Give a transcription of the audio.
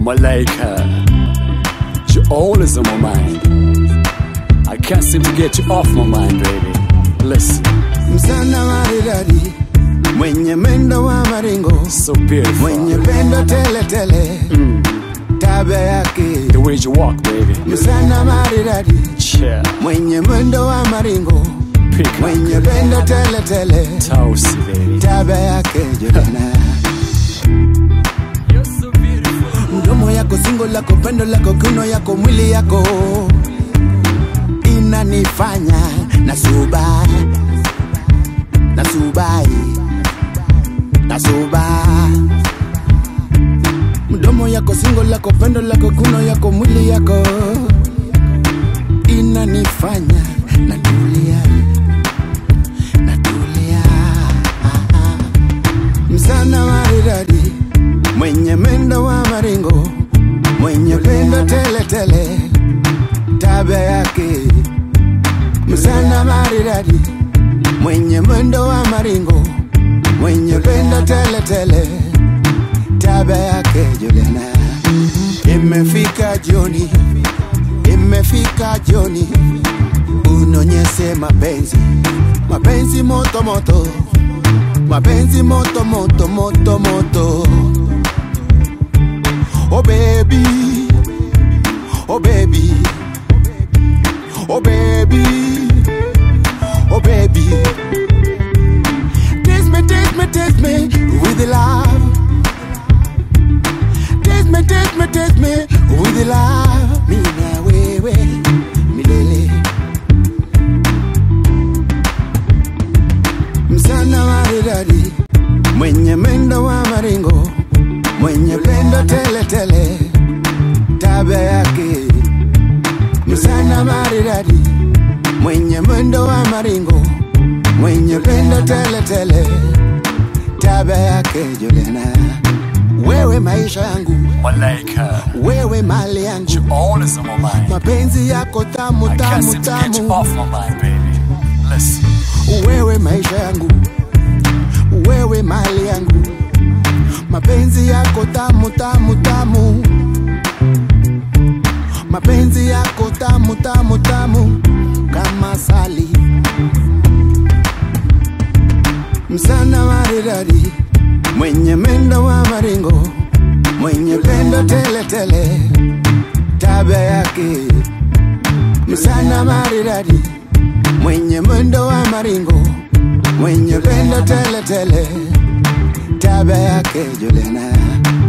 Malaika, you're always on my mind. I can't seem to get you off my mind, baby. Listen, msana maridadi mwenye mendo wa maringo so beautiful. mwenye pendo tele tele tabia yake The way you walk, baby. msana maridadi Yeah, mwenye mwendo wa maringo pick mwenye up. pendo tele tele Toasty, baby. tabia yake Juliana You're so beautiful. mdomo yako singo lako pendo lako kiuno yako mwili yako inanifanya nasuba nasubai nasuba mdomo yako singo lako pendo lako kiuno yako mwili yako inanifanya natulia natulia msana maridadi mwenye mendo wa maringo mwenye pendo tele tele tabia yake msana maridadi mwenye mwendo wa maringo mwenye pendo tele tele tabia yake Juliana imefika jioni imefika jioni unonyeshe mapenzi mapenzi moto moto mapenzi moto moto moto moto oh baby oh baby oh baby oh baby taste me taste me taste me with the love taste me taste me taste me with the love mi na wewe milele msana maridadi mwenye mendo wa maringo mwenye pendo tele tele tabia yake msana maridadi mwenye mwendo wa maringo mwenye pendo tele tele tabia yake Juliana wewe maisha yangu Malaika, wewe mali yangu you're always on my mind. mapenzi yako tamu I can't tamu seem to get you tamu off my mind, baby. Listen, wewe maisha yangu wewe mali yangu mapenzi yako tamu tamu tamu mapenzi yako tamu tamu tamu kama sali msana maridadi mwenye mendo wa maringo mwenye pendo tele tele tabia yake msana maridadi mwenye mwendo wa maringo mwenye pendo tele tele tabia yake Juliana